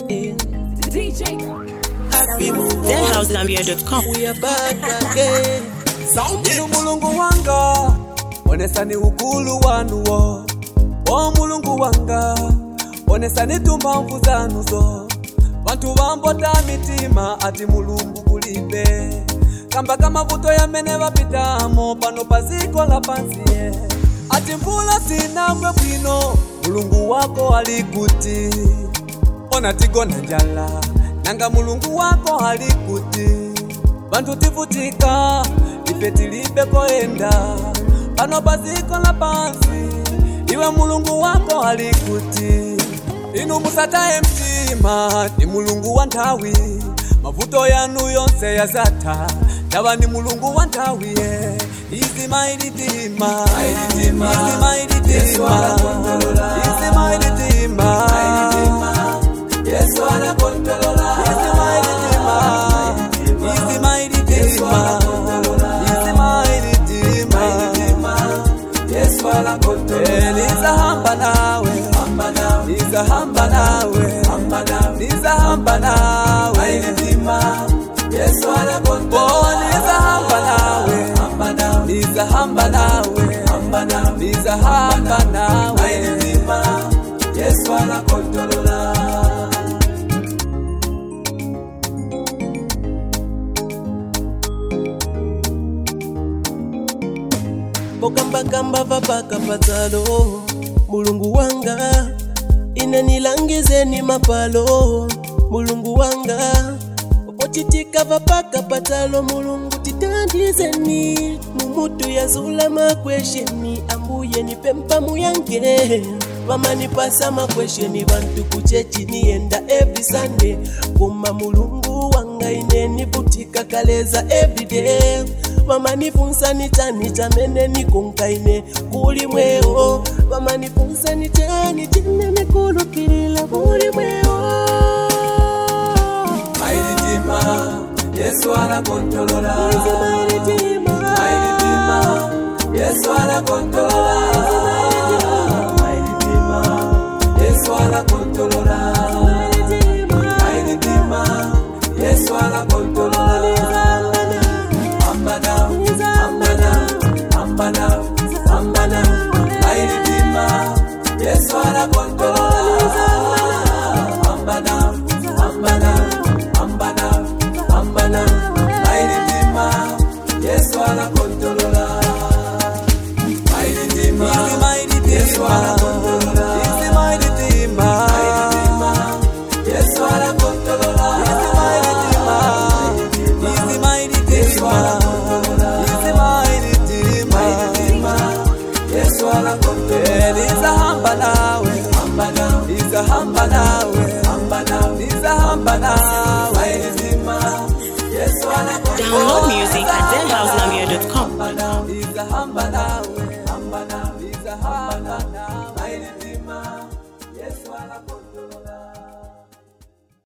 DenHouseZambia.com. We are back again. Inu mulungu wanga onesani ukulu wanuwo o mulungu wanga onesani tumphamvu zanuzo vantu vambota mitima ati mulungu kulibe kamba kamavuto yamene vapitamo pano paziko la pansiye ati mvula sinagwe bwino mulungu wako ali kuti ona tigona njala nanga mulungu wako ali kuti vantu tivutika ife tilibe koenda pano paziko la pansi iwe mulungu wako ali kuti inu musataye mtima ni mulungu wa nthawi mavuto yanu yonse yazatha tava ni mulungu wa nthawi ye izi mailitima izi mailitima izi mailitima Yesu anakontrola izi mailitima izi mailitima izi mailitima Yesu anakontrola nizahamba nawe nizahamba nawe nizahamba nawe Yesu anakontrola nizahamba nawe nizahamba nawe nizahamba nawe Yesu anakontrola pokambakamba vapaka patsalo mulungu wanga ine nilangizeni mapalo mulungu wanga opochitika vapaka patsalo mulungu titandizeni mumutu yazula makwesheni ambuye nipempa muyange vamanipasa makwesheni vantu kuchechi niyenda every sunday koma mulungu wanga ine nivutika kaleza everyday vamanifunsa ni chani chamene nikunkaine kuli mweo vamanifunsa ni chani chine nikulukilila kuli mweo mailitima Yesu anakontrola Izi mailitima. mailitima Yesu anakontrola mailitima Yesu anakontrola mailitima Yesu anakontrola ambana ambana ambana ambana mailitima Yesu anakontrola ambana ambana ambana ambana mailitima Yesu anakontrola mailitima Yesu anakontrola mailitima Yesu anakontrola mailitima Yesu anakontrola Yesu anakontrola nizahamba nawe nizahamba nawe nizahamba nawe Yesu anakontrola Download music at DenHouseZambia.com. nizahamba nawe